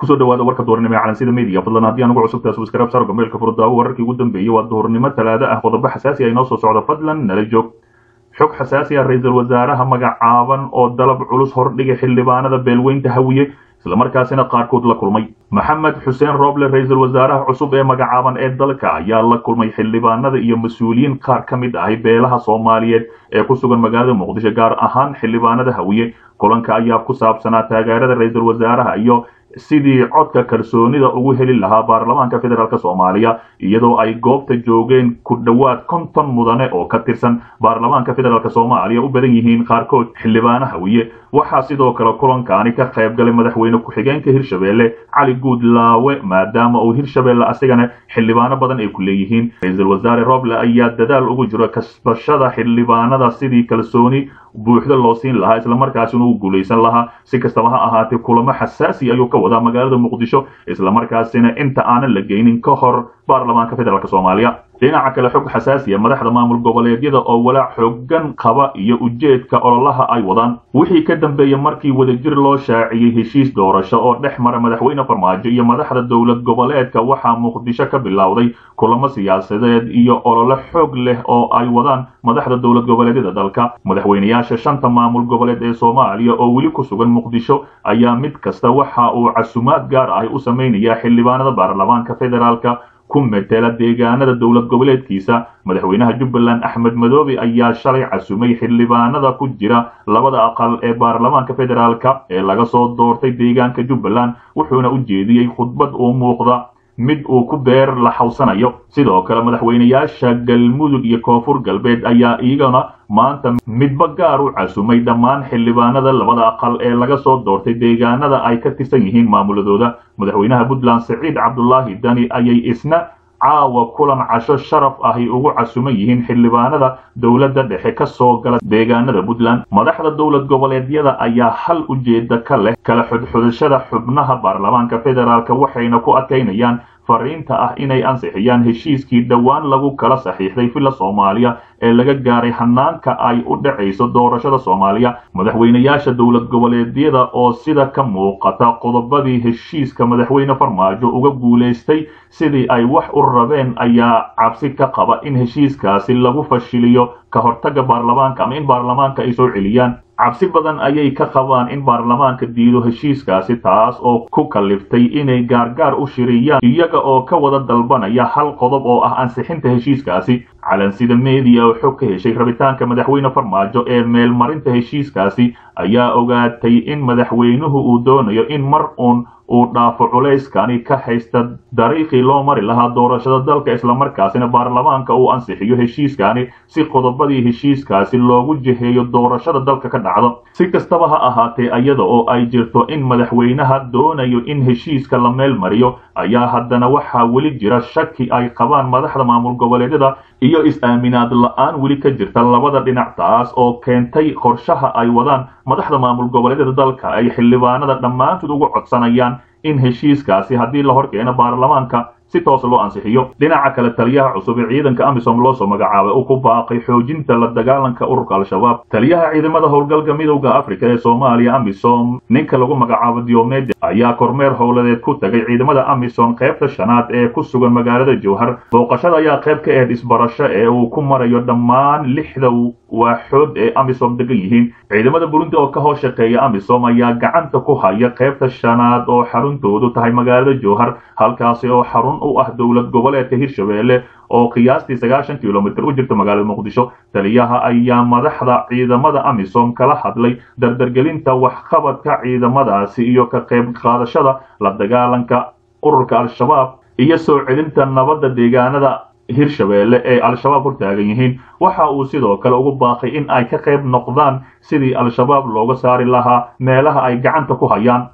kusoo dhawaada warka duhurnimo ee calansida media fadlan haddii anugu cusubtaa subscribe saar gameelka furdaawo wararkii ugu dambeeyey waa duhurnimo talaado ah qodobo xasaasi ah inoo soo socdo fadlan nala joog xog xasaasi ah ra-iisul wasaaraha magacaaban oo dalab culus hordhigay xildhibaanada beelweynta hawiye islamarkaasina qaarkood la kulmay maxamed xuseen roble ra-iisul wasaaraha cusub ee magacaaban ee dalka ayaa la kulmay xildhibaanada iyo mas-uuliyiin qaar ka mid ahay beelaha soomaaliyeed ee ku sugan magaalada muqdisho gaar ahaan xildhibaanada hawiye kulanka ayaa ku saabsanaa taageerada ra-iisul wasaaraha iyo sidii codka kalsoonida ugu heli lahaa baarlamaanka federaalk soomaaliya iyadoo ay goobta joogeen ku dhowaad konton mudane oo ka tirsan baarlamaanka federaalk soomaaliya u badan yihiin qaarkood xildhibaano hawiye waxaa sidoo kale kulankaani ka qayb galay madaxweyne ku-xigeenka hirshabeelle cali guudlaawe maadaama uu hirshabeelle asigana xildhibaano badan ay ku leeyihiin ra-iisul wasaare roble ayaa dadaal ugu jiro kasbashada xildhibaanada sidii kalsooni buuxda loo siin lahaa islamarkaasina uu guulaysan lahaa si kastaba ha ahaatee kulamo xasaasi ayuu ka wadaa magaalada muqdisho islamarkaasina inta aanan la geynin ka hor baarlamaanka federaalk soomaaliya dhinaca kale xog xasaasiya madaxda maamul goboleedyada oo walaac xoogan qaba iyo ujeedka ololaha ay wadaan wixii ka dambeeyey markii wadajir loo shaaciyey heshiis doorasho oo dhex mara madaxweyne farmaajo iyo madaxda dowlad goboleedka waxaa muqdisho ka bilowday kulamo siyaasadeed iyo olole xoog leh oo ay wadaan madaxda dowlad goboleedyada dalka madaxweyneyaasha shanta maamul goboleed ee soomaaliya oo weli ku sugan muqdisho ayaa mid kasta waxa uu casumaad gaar ah u samaynayaa xildhibaanada baarlamaanka federaalka ku metela deegaanada dowlad goboleedkiisa madaxweynaha jubbaland axmed madoobe ayaa shalay casumay xildhibaanada ku jira labada aqal ee baarlamaanka federaalka ee laga soo doortay deegaanka jubbaland wuxuuna u jeediyey khudbad uu muuqda mid uu ku beer la xawsanayo sidoo kale madaxweyneyaasha galmudug iyo koonfur galbeed ayaa iyagana maanta midba gaar u casumay dhammaan xildhibaanada labada aqal ee laga soo doortay deegaanada ay ka tirsan yihiin maamuladooda madaxweynaha puntland siciid cabdulaahi dani ayay isna caawa kulan casho sharaf ahy ugu casuman yihiin xildhibaanada dowladda dhexe ka soo gala deegaanada puntland madaxda dowlad goboleedyada ayaa hal ujeeda ka leh kala xudxudashada xubnaha baarlamaanka federaalk waxayna ku adkaynayaan fariinta ah inay ansixiyaan heshiiskii dhowaan lagu kala saxiixday villa soomaaliya ee laga gaaray hanaanka ay u dhacayso doorashada soomaaliya madaxweyneyaasha dowlad goboleedyada oo sida ka muuqata qodobadii heshiiska madaxweyne farmaajo uga guulaystay sidii ay wax u rabeen ayaa cabsi ka qaba in heshiiskaasi lagu fashiliyo ka hortaga baarlamaanka ama in baarlamaanka ay soo celiyaan cabsi badan ayay ka qabaan in baarlamaanka diido heshiiskaasi taas oo ku kaliftay inay gaargaar u shiriyaan iyaga oo ka wada dalbanaya hal qodob oo ah ansixinta heshiiskaasi calansida media oo xog ka heshay rabitaanka madaxweyne farmaajo ee meelmarinta heshiiskaasi ayaa ogaatay in madaxweynuhu uu doonayo in mar uun uu dhaafo culayskani ka haysta dariiqii loo mari lahaa doorashada dalka islamarkaasina baarlamaanka uu ansixiyo heshiiskani si qodobadii heshiiskaasi loogu jiheeyo doorashada dalka ka dhacdo si kastaba ha ahaatee iyada oo ay jirto in madaxweynaha doonayo in heshiiska la meel mariyo ayaa haddana waxaa weli jira shaki ay qabaan madaxda maamul goboleedyada iyo is-aaminaad la-aan weli ka jirta labada dhinac taas oo keentay qorshaha ay wadaan madaxda maamul goboleedyada dalka ay xildhibaanada dhammaantood ugu codsanayaan in heshiiskaasi haddii la hor keeno baarlamaanka si toos loo ansixiyo dhinaca kale taliyaha cusub ee ciidanka amisom loo soo magacaabay uu ku baaqay xoojinta la dagaalanka ururka al-shabaab taliyaha ciidamada howlgalka midowda afrika ee soomaaliya amisom ninka lagu magacaabo diomede ayaa kormeer howladeed ku tagay ciidamada amisom qaybta shanaad ee ku sugan magaalada jowhar booqashada ayaa qayb ka ahayd isbarasho ee uu ku marayo dhammaan lixda waaxood ee amisom degan yihiin ciidamada burundi oo ka hoos shaqeeya amisom ayaa gacanta ku haya qaybta shanaad oo xaruntoodu tahay magaalada jowhar halkaasi oo xarun u ah dowlad goboleedka hirshabeelle oo qiyaastii sagaashan kilomitr u jirta magaalada muqdisho taliyaha ayaa madaxda ciidamada amisom kala hadlay dardargelinta waxqabadka ciidamadaasi iyo ka qayb qaadashada la dagaalanka ururka al-shabaab iyo soo celinta nabadda deegaanada hirshabeelle ee al-shabaab hortaagan yihiin waxa uu sidoo kale ugu baaqay in ay ka qayb noqdaan sidii al-shabaab looga saari lahaa meelaha ay gacanta ku hayaan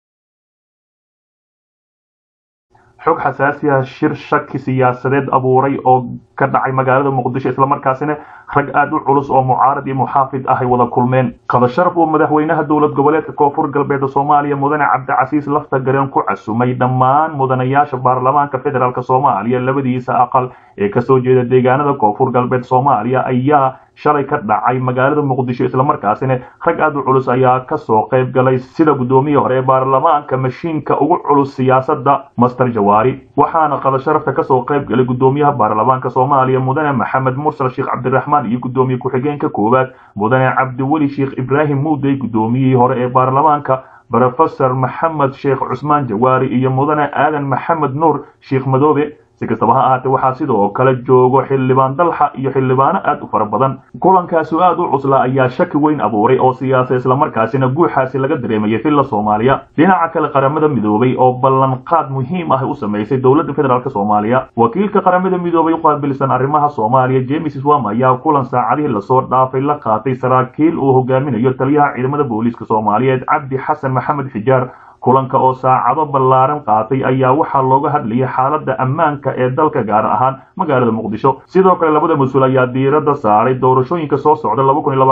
xog xasaasi ah shir shaki siyaasadeed abuuray oo ka dhacay magaalada muqdisho islamarkaasina rag aad u culus oo mucaarad iyo muxaafid ah ay wada kulmeen qadasharaf uu madaxweynaha dowlad goboleedka koonfur galbeed soomaaliya mudane cabdicasiis lafta gareen ku casumay dhammaan mudanayaasha baarlamaanka federaalk soomaaliya labadiisa aqal ee kasoo jeeda deegaanada koonfur galbeed soomaaliya ayaa shalay ka dhacay magaalada muqdisho islamarkaasina rag aad u culus ayaa kasoo qayb galay sida guddoomiyii hore ee baarlamaanka mashiinka ugu culus siyaasadda master jawaari waxaana qada sharafta kasoo qayb galay guddoomiyaha baarlamaanka soomaaliya mudane maxamed mursal sheekh cabdiraxmaan iyo guddoomiye ku-xigeenka koowaad mudane cabdiweli sheekh ibraahim muudey guddoomiyihii hore ee baarlamaanka brofesor maxamed sheekh cusmaan jawaari iyo mudane aadan maxamed nuur sheekh madoobe si kastaba ha ahaatee waxaa sidoo kale joogo xildhibaan dalxa iyo xildhibaano aad u fara badan kulankaasu aad u cusla ayaa shaki weyn abuuray oo siyaasa islamarkaasina guuxaasi laga dareemayay filla soomaaliya dhinaca kale qaramada midoobay oo ballanqaad muhiim ah u samaysay dowladda federaalk soomaaliya wakiilka qaramada midoobay u qaabilsan arrimaha soomaaliya james swam ayaa kulan saacadihii lasoo dhaafay la qaatay saraakiil uu hogaaminayo taliyaha ciidamada booliiska soomaaliyeed cabdi xasan maxamed xijaar kulanka oo saacado ballaaran qaatay ayaa waxaa looga hadlayay xaaladda ammaanka ee dalka gaar ahaan magaalada muqdisho sidoo kale labada mas-uul ayaa diiradda saaray doorashooyinka soo socda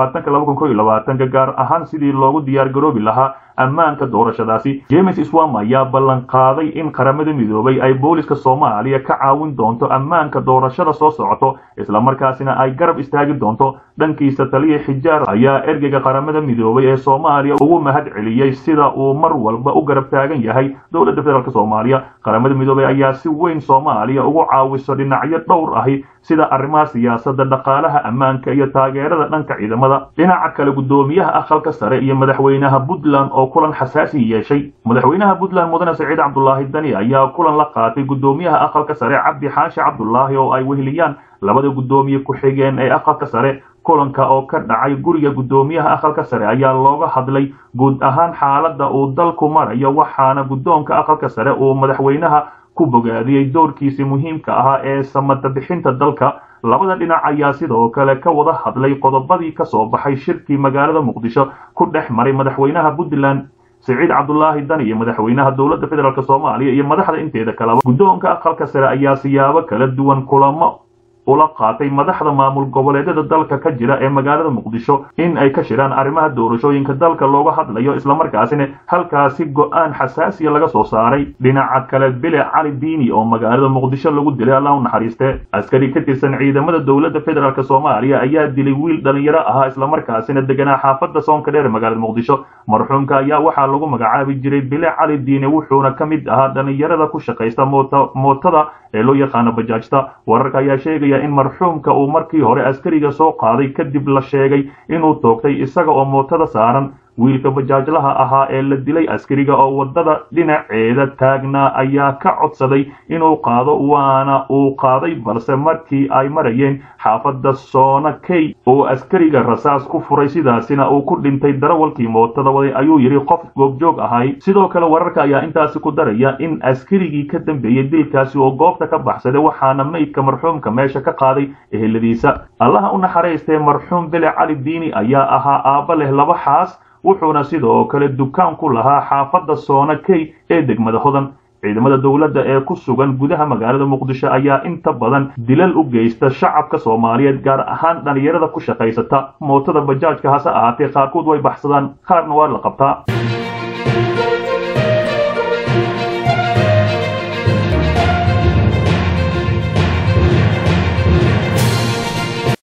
gaar ahaan sidii loogu diyaargaroobi lahaa ammaanka doorashadaasi james swam ayaa ballan qaaday in qaramada midoobay ay booliska soomaaliya ka caawin doonto ammaanka doorashada soo socoto islamarkaasina ay garab istaagi doonto dhankiisa taliya xijaar ayaa ergeyga qaramada midoobay ee soomaaliya ugu mahad celiyey sida uu mar walba u garab taagan yahay dowladda federaalk soomaaliya qaramada midoobay ayaa si weyn soomaaliya ugu caawiso dhinacyo dhowr ahi sida arrimaha siyaasadda dhaqaalaha ammaanka iyo taageerada dhanka ciidamada dhinaca kale guddoomiyaha aqalka sare iyo madaxweynaha puntland oo kulan xasaasi yeeshay madaxweynaha puntland mudane saciid cabdulaahi dani ayaa kulan la qaatay guddoomiyaha aqalka sare cabdi xaashi cabdulaahi oo ay weheliyaan labada guddoomiye ku-xigeen ee aqalka sare kulanka oo ka dhacay guriga guddoomiyaha aqalka sare ayaa looga hadlay guud ahaan xaaladda uu dalku marayo waxaana guddoonka aqalka sare uu madaxweynaha ku bogaadiyey doorkiisii muhiimka ahaa ee samata bixinta dalka labada dhinac ayaa sidoo kale ka wada hadlay qodobadii ka soo baxay shirkii magaalada muqdisho ku dhex maray madaxweynaha puntland siciid cabdulaahi dan iyo madaxweynaha dowladda federaalk soomaaliya iyo madaxda inteeda kaleba guddoonka aqalka sare ayaa siyaabo kala duwan kulamo ula qaatay madaxda maamul goboleedyada dalka ka jira ee magaalada muqdisho in ay ka shiraan arrimaha doorashooyinka dalka looga hadlayo islamarkaasina halkaasi go-aan xasaasiya laga soo saaray dhinaca kale bile cali diini oo magaalada muqdisho lagu dilay allah u naxariiste askari ka tirsan ciidamada dowladda federaalk soomaaliya ayaa dilay wiil dhalinyaro ahaa islamarkaasina deganaa xaafadda soonka dheer magaalada muqdisho marxuumka ayaa waxaa lagu magacaabi jiray bile cali diini wuxuuna ka mid ahaa dhalinyarada ku shaqaysta mootada ee loo yaqaano bajaajta wararka ayaa sheegaya in marxuumka uu markii hore askariga soo qaaday kadib la sheegay inuu toogtay isaga oo mootada saaran wiilka bajaajlaha ahaa ee la dilay askariga oo waddada dhinaceeda taagnaa ayaa ka codsaday inuu qaado waana uu qaaday balse markii ay marayeen xaafadda soona key oo askariga rasaas ku furay sidaasina uu ku dhintay darawalkii mootada waday ayuu yidhi qof goobjoog ahay sidoo kale wararka ayaa intaasi ku daraya in askarigii ka dambeeyey dilkaasi oo goobta ka baxsaday waxaana meydka marxuumka meesha ka qaaday eheladiisa allaha u naxariistee marxuum bele cali diini ayaa ahaa aabba leh laba xaas wuxuuna sidoo kale dukaan ku lahaa xaafadda soona key ee degmada hodan ciidamada dowladda ee ku sugan gudaha magaalada muqdisho ayaa inta badan dilal u geysta shacabka soomaaliyeed gaar ahaan dhalinyarada ku shaqaysata mootada bajaajka hase ahaatee qaarkood way baxsadaan qaarna waa la qabtaa